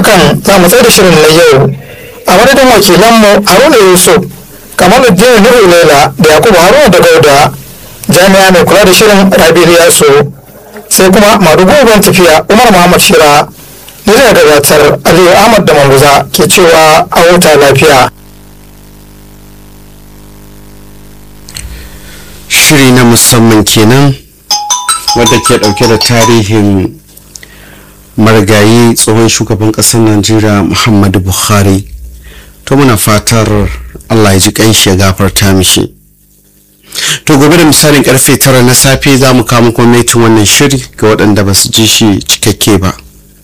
hakan za mu tsaye da shirin na yau a madadin wakilanmu haruna yusuf kamaluddin nuhu lela da yakubu haruna da gauda jami'a mai kula da shirin rabi yaso sai kuma madugogon tafiya umar muhammad shira ni da gabatar aliyu ahmad da manguza ke cewa a huta lafiya shiri na musamman kenan wadda ke dauke da tarihin marigayi tsohon shugaban kasar najeriya muhammadu buhari to muna fatar allah ya ji kanshi ya gafarta mishi to gobe da misalin karfe tara na safe za mu kama gwamnatin wannan shiri ga waɗanda ba su ji shi cikakke ba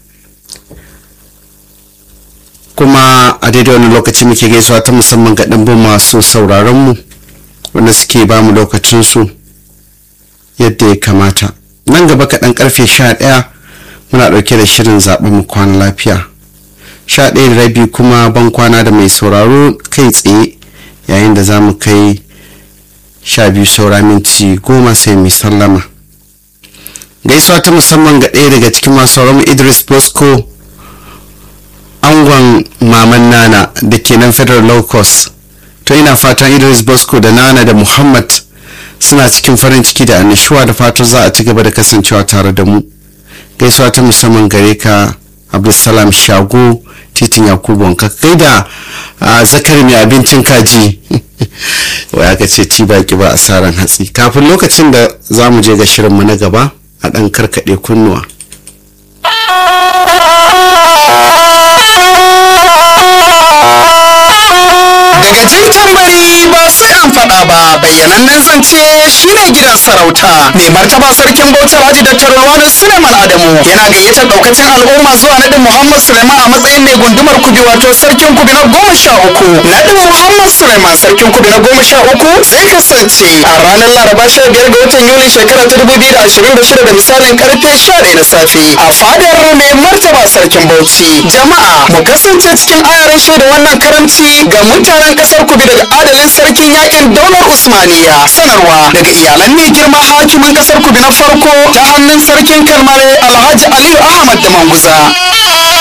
kuma a daidai wani lokaci muke gaisuwa ta musamman ga ɗanbin masu sauraronmu wanda suke ba mu lokacinsu yadda ya kamata nan gaba kaɗan karfe sha ɗaya muna ɗauke da shirin zaɓen mu kwana lafiya sha ɗaya da rabi kuma ban kwana da mai sauraro kai tsaye yayin da za mu kai sha biyu saura minti goma sai mai sallama gaisuwa ta musamman ga ɗaya daga cikin masu sauraron idris bosco angon maman nana da ke nan federal low cost to ina fatan idris bosco da nana da muhammad suna cikin farin ciki da annishuwa da fatan za a ci gaba da kasancewa tare da mu gaisuwa ta musamman gare ka abdulsalam shago titin yakubu wanka kai da zakari mai abincin kaji wai aka ce ci baki ba asaran hatsi kafin lokacin da za mu je ga shirinmu na gaba a ɗan karkaɗe kunnuwa daga jin tambari ba sai an faɗa ba bayyanannen zance shine gidan sarauta mai martaba sarkin bauchi alhaji dr lawani suleiman adamu yana gayyatar daukacin al'umma zuwa naɗin muhammad suleiman a matsayin mai gundumar kubi wato sarkin kubi na goma sha uku naɗin muhammad suleiman sarkin kubi na goma sha uku zai kasance a ranar laraba sha biyar ga watan yuli shekara ta dubu biyu da ashirin da shida da misalin karfe sha ɗaya na safe a fadar mai martaba sarkin bauchi jama'a mu kasance cikin ayaran shaida wannan karamci ga mutanen kasar kubi daga adalin sarkin yakin daular usmaniya sanarwa daga iyalan mai girma hakimin kasar kubi na farko ta hannun sarkin kalmare alhaji aliyu ahmad da manguza